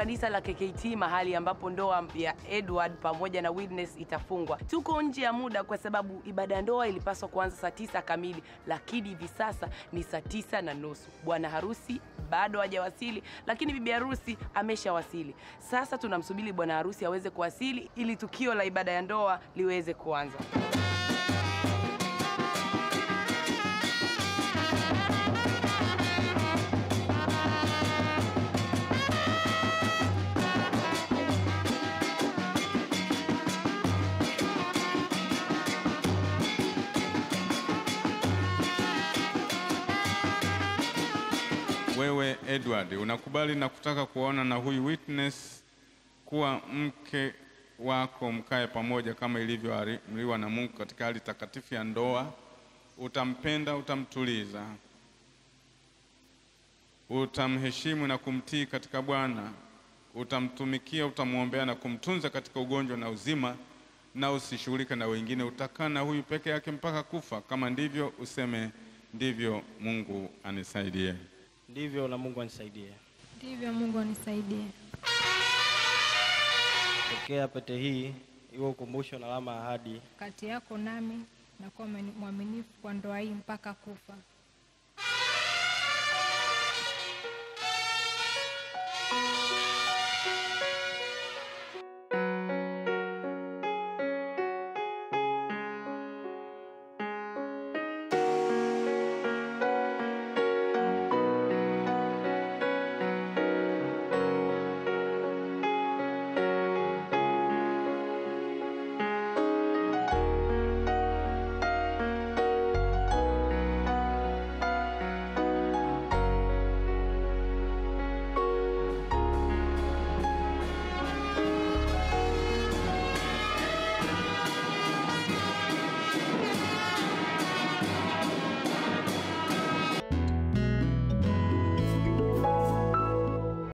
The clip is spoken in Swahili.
kanisa la KKT mahali ambapo ndoa ya Edward pamoja na Witness itafungwa. Tuko nje ya muda kwa sababu ibada ya ndoa ilipaswa kuanza saa tisa kamili, lakini hivi sasa ni saa tisa na nusu. Bwana harusi bado hajawasili, lakini bibi harusi ameshawasili. Sasa tunamsubiri bwana harusi aweze kuwasili ili tukio la ibada ya ndoa liweze kuanza. Wewe Edward, unakubali na kutaka kuona na huyu Witness kuwa mke wako, mkae pamoja kama ilivyoamriwa na Mungu katika hali takatifu ya ndoa. Utampenda, utamtuliza, utamheshimu na kumtii katika Bwana, utamtumikia, utamwombea na kumtunza katika ugonjwa na uzima, na usishughulike na wengine. Utakaa na huyu peke yake mpaka kufa. Kama ndivyo, useme ndivyo, Mungu anisaidie. Ndivyo na Mungu anisaidie. Ndivyo, Mungu anisaidie. Pokea pete hii iwe ukumbusho na alama ya ahadi Kati yako nami na kuwa mwaminifu kwa ndoa hii mpaka kufa.